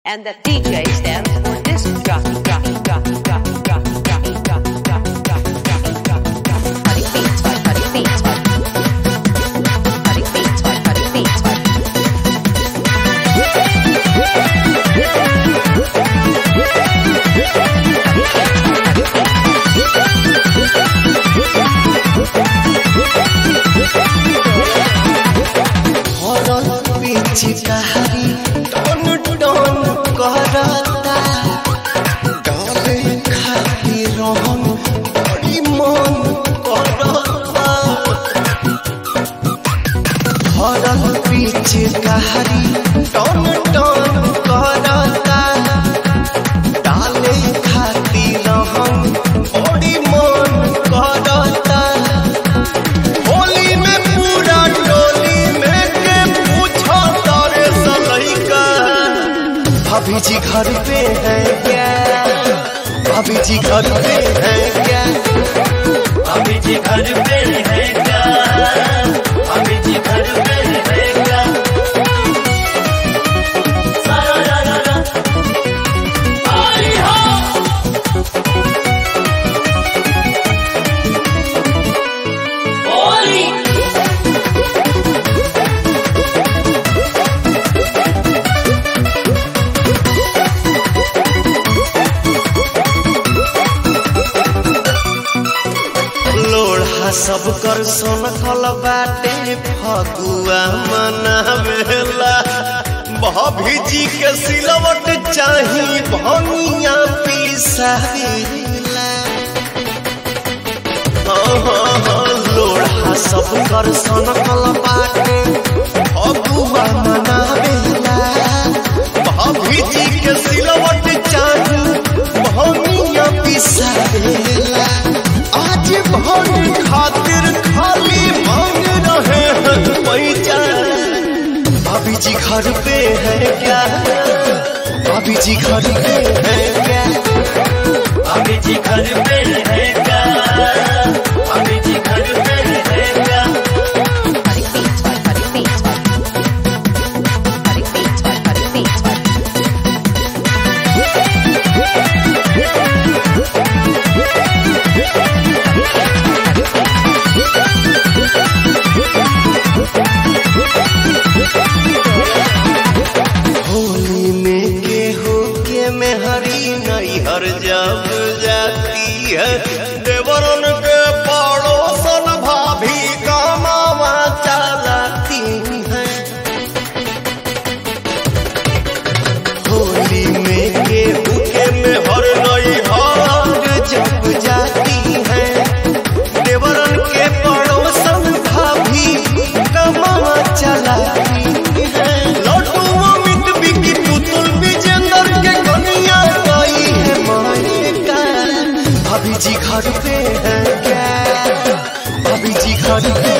And the DJ stands for disc jockey, jockey, jockey, jockey, jockey, jockey, jockey, jockey, jockey, jockey, jockey, jockey. Cutting beats, by cutting beats, by cutting beats, by cutting beats, by. हरल पिचकारी टन टन करता डाले खाती रहन बड़ी मन करता हरल पिचकारी टन टन करता डाले खाती रहन बड़ी मन करता होली में पूरा टोली में के पूछो तारे सलैका भाभी जी घर पे है क्या भाभी जी घर पे है क्या अभी जी घर पे है क्या अभी जी घर पे है क्या सारा रा रा रा आई हो होली लोढ़ा सब कर सोनखल बाटे फगुआ मनावेला भाभी जी के सिलवट चाही भनिया पिसावेला लोढ़ा सब कर सोनखल बाटे फगुआ मनावेला भाभी जी के सिलवट चाही भनिया पिसावेला आज भर खातिर खाली मांग रहे हैं पैसा भाभी जी घर पे है क्या भाभी जी घर पे है क्या अभी जी घर पे है क्या अभी जी घर पे है क्या Cutting beats, by cutting beats, by cutting beats, by cutting beats, by. Holi में गेहूं के मेहरी नैहर जब जाती है देवरन के पड़ोसन भाभी कमावा चलाती है होली में गेहूं के मेहर नैहर जब जाती है देवरन के पड़ोसन भाभी कमावा चलाती है लड्डू अमित बिकी पुतुल विजेंद्र के कनिया गई है मायका भाभी जी घर पे है क्या भाभी जी घर पे